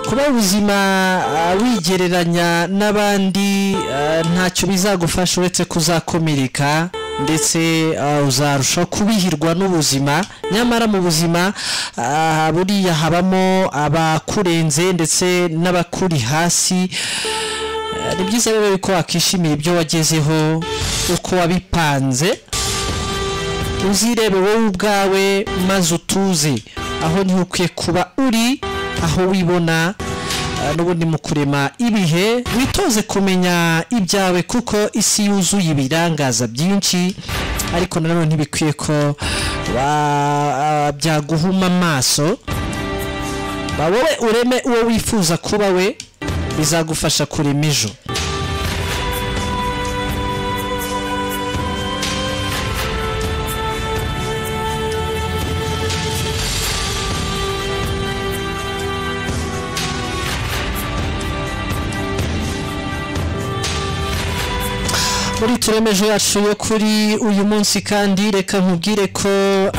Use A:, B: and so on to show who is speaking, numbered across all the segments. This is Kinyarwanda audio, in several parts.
A: kuba ubuzima ah, wigereranya n'abandi ah, ntacyo bizagufasha uretse kuzakomereka ndetse ah, uzarushaho kubihirwa n'ubuzima nyamara mu buzima ah, buriya habamo abakurenze ndetse n'abakuri hasi Ah, ni byiza rero yuko wakishimira ibyo wagezeho uko wabipanze uzirebe wowe ubwawe maze utuze aho niho ukwiye kuba uri aho wibona ah, n'ubundi mu kurema ibihe witoze kumenya ibyawe kuko isi yuzuye ibirangaza byinshi ariko nanone ntibikwiye ko wa- ah, byaguhuma amaso ba wowe ureme uwo wifuza kuba we bizagufasha kurema ejo muri turemeje yacu yo kuri uyu munsi kandi reka nkubwire ko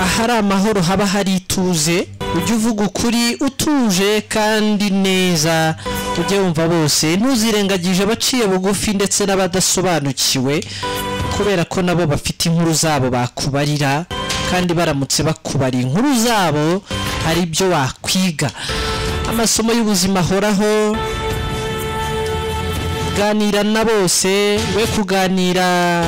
A: ahari amahoro haba hari ituze ujye uvuga ukuri utuje kandi neza ujye wumva bose ntuzirengagije abaciye bugufi ndetse n'abadasobanukiwe kubera ko nabo bafite inkuru zabo bakubarira kandi baramutse bakubariye inkuru zabo hari ibyo wakwiga amasomo y'ubuzima ahoraho kuganira na bose we kuganira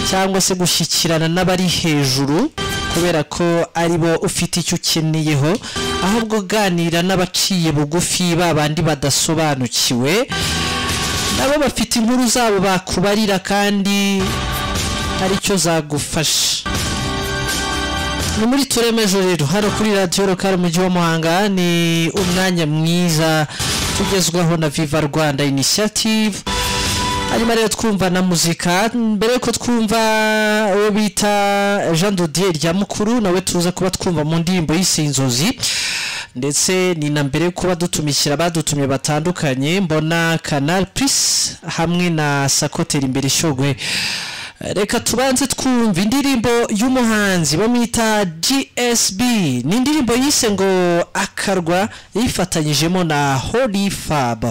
A: cyangwa se gushyikirana n'abari hejuru kubera ko ari bo ufite icyo ukeneyeho ahubwo uganira n'abaciye bugufi ba bandi badasobanukiwe nabo bafite inkuru zabo bakubarira kandi hari icyo zagufasha ni muri turemejo rero hano kuri radiyo rukari umujyi wa muhanga ni umwanya mwiza tugezwaho na viva rwanda inisiyative hanyuma rero twumva na muzika mbere yuko twumva uwo bita jean dodier rya mukuru nawe tuza kuba twumva mu ndirimbo y'isinzozi ndetse ni na mbere yo kuba dutumikira abadutumye batandukanye mbona canal plus hamwe na sakoteri imbere shogwe reka tubanze twumve indirimbo y'umuhanzi bamwita gsb ni indirimbo yise ngo akarwa yifatanyijemo na holy fab